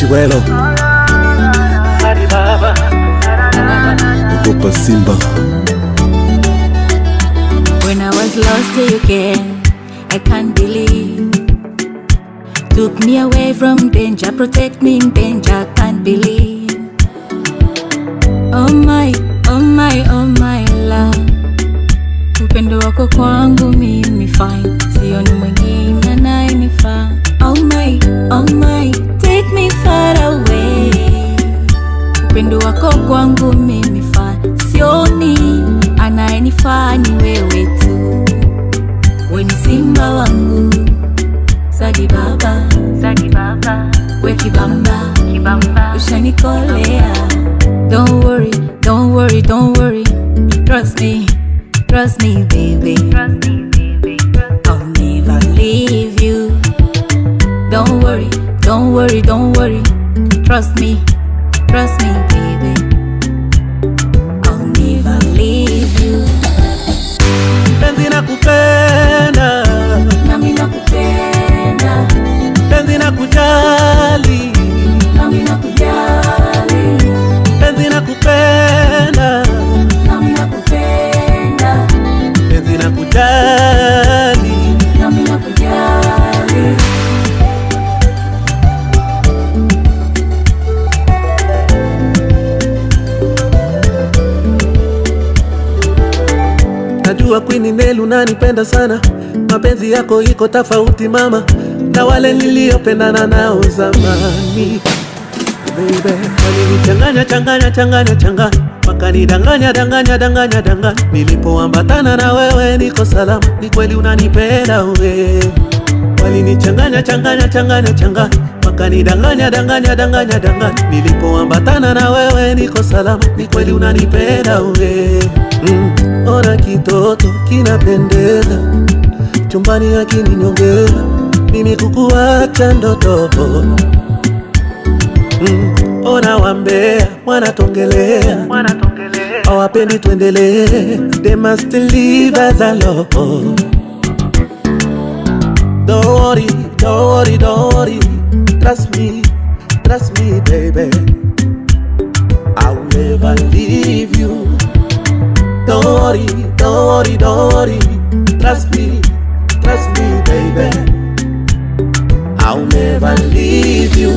Chiwelo, ogopa Simba. When I was lost, you came. I can't believe. Took me away from danger, protect me in danger. Can't believe. Oh my, oh my, oh my love. Upendo wako kwangu mimi fine, sioni mwingine anayenifaa. Oh my, oh my, take me far away. Upendo wako kwangu mimi fine, sioni anayenifaa ni wewe tu. We ni simba wangu, Sadi baba, Sadi baba, we kibamba, kibamba, ushanikolea. Don't worry, don't worry, don't worry. Trust me, trust me, baby. Trust me, baby. I'll never leave you. Don't worry, don't worry, don't worry. Trust me, trust me, baby. I'll never leave you. penzi na kupenda Nami nakupenda, penzi na kujali nami nakujali, penzi na kupenda nami nakupenda, penzi na kujali nami nakujali. najua kwini nelu nanipenda sana mapenzi yako iko tofauti mama na wale niliyopendana nao zamani Baby, walinichanganya changanya changanya changanya wakanidanganya danganya danganya danganya nilipoambatana na wewe niko salama ni kweli unanipenda we walinichanganya changanya changanya changanya wakanidanganya danganya danganya danganya nilipoambatana na wewe niko salama ni kweli unanipenda we mm, ona kitoto kinapendeza chumbani akininyongeza mimi kukuacha ndoto mm, ona wambea wanatongelea hawapendi tuendelee they must leave us alone Don't worry, don't worry, don't worry. Trust me, trust me, baby. I'll never leave you. Don't worry, don't worry, don't worry. Trust me, trust me, baby. I'll never leave you.